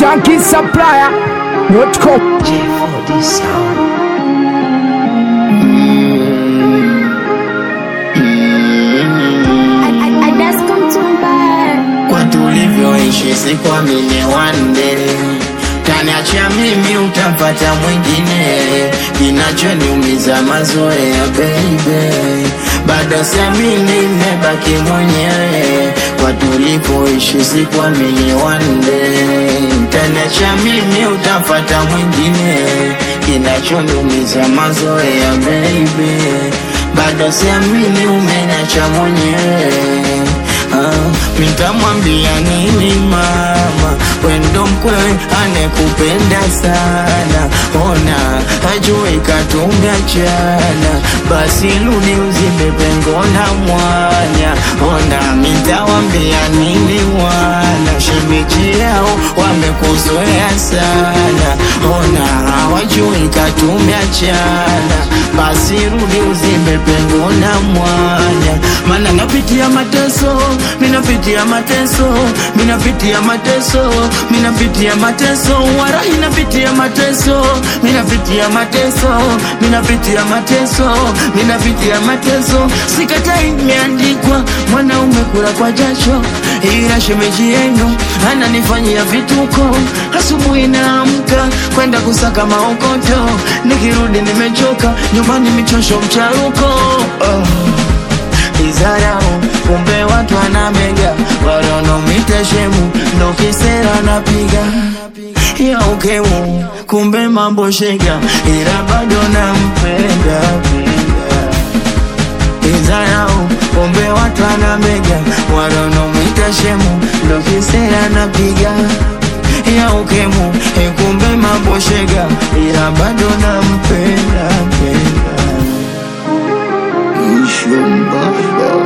Shanky Supplier.com. J4D Sound. kwa tulivyoishi sikuamini one day taniachia mimi utapata mwingine kinachoniumiza mazoea baby bado siamini nimebaki mwenyewe kwa tulipoishi sikuamini one day taniachia mimi utapata mwingine kinachoniumiza mazoea baby bado siamini umeniacha mwenyewe Ah, nitamwambia nini mama, wendo mkwewe anekupenda sana, ona hajui katumbiachana, basi rudi uzibe pengo na mwanya, ona nitawambia nini wana shemeji yao wamekuzoea sana, ona hawajui katumbiachana, basi rudi uzibe pengo na mwanya, maana napitia mateso minapitia mateso minapitia mateso minapitia mateso warahi napitia mateso minapitia mateso minapitia mateso minapitia mateso sikatai imeandikwa mwanaume kula kwa jasho ila shemeji yenu ananifanyia vituko asubuhi naamka kwenda kusaka maokoto nikirudi nimechoka nyumbani michosho mcharuko oh izarau kumbe watu wanamega wanaonomita shemu ndo kisera napiga ya ukemu kumbe mambo shega ila bado nampenda penda. izarau kumbe watu wanamega wanaonomita shemu ndo kisera napiga ya ukemu kumbe mambo shega ila bado nampenda penda. Ishumbasha.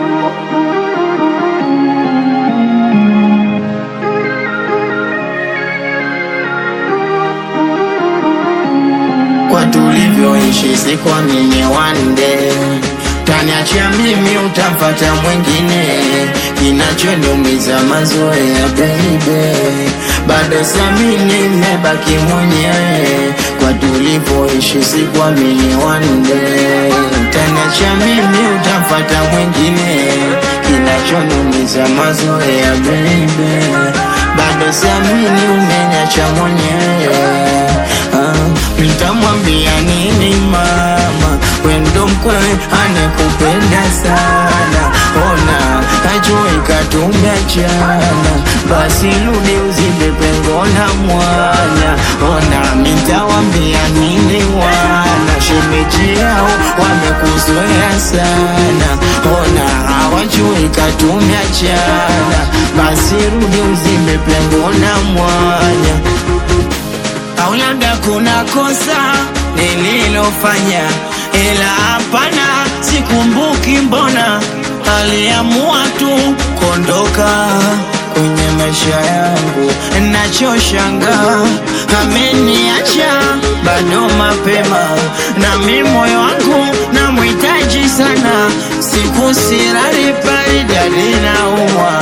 kwa tulivyoishi sikuamini one day taniachia mimi utapata mwingine kinachoniumiza mazoea baby bado siamini nimebaki mwenyewe kwa tulivyoishi sikuamini one day taniachia mimi utapata mwingine kinachoniumiza mazoea baby bado siamini umeniacha mwenyewe Ah, nitamwambia nini mama, wendo mkwewe anekupenda sana, ona hajui katumbiachana, basi rudi uzibe pengo na mwanya, ona nitawambia nini wana shemeji yao wamekuzoea sana, ona hawajui katumbiachana, basi rudi uzibe pengo na mwanya au labda kuna kosa nililofanya, ila hapana, sikumbuki. Mbona aliamua tu kuondoka kwenye maisha yangu, nachoshangaa ameniacha bado mapema, na mi moyo wangu namhitaji sana, siku sirari paridadi naumwa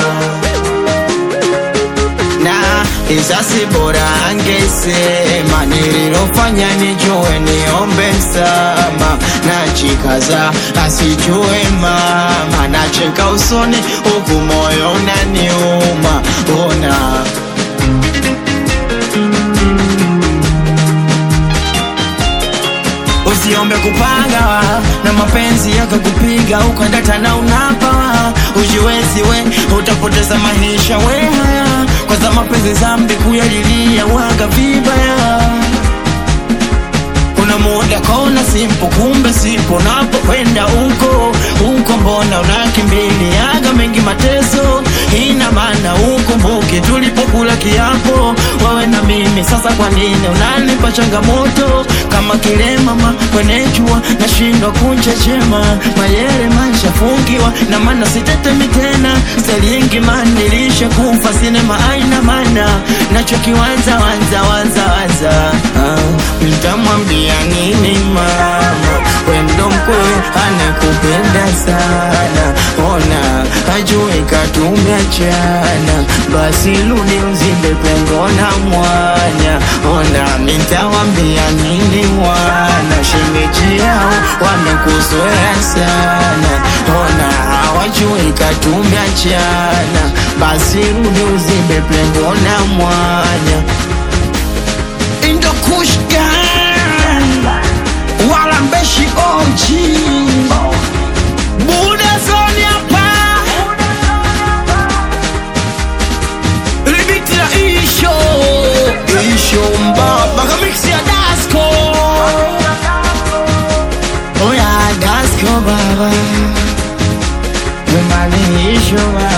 na isasi bora angesema nililofanya nijue niombe msama na chikaza asijue mama nacheka usoni huku moyo unaniuma ona usiombe kupanga na mapenzi yakakupiga ukadata na unapa ujiwezi we utapoteza maisha we haya kwanza mapenzi zambi kuyalilia waga vibaya kuna muda kona simpo kumbe sipo napokwenda huko huko mbona unakimbiliaga mengi mateso ina maana ukumbuke tulipokula kiapo wewe na mimi sasa kwa nini unanipa changamoto kama kilemama kwenye jua nashindwa kunchechema mayere mashafungiwa na maana sitetemi tena selingi manilisha kufa sinema aina mana nachokiwanza wanza wanza wanza ah, nitamwambia nini mama wendo mkwe anakupenda sana ona ajue katumeachana basi rudi uzimbe pengo na mwanya ona nitawambia nini wana shemeji yao wamekuzoea sana ona hawajui katumeachana basi rudi uzimbe pengo na mwanya indokushgan wala mbeshi oji buda zoni hapa libiti la isho isho mbaba kamiksi ya dasko oya dasko baba wemani isho baba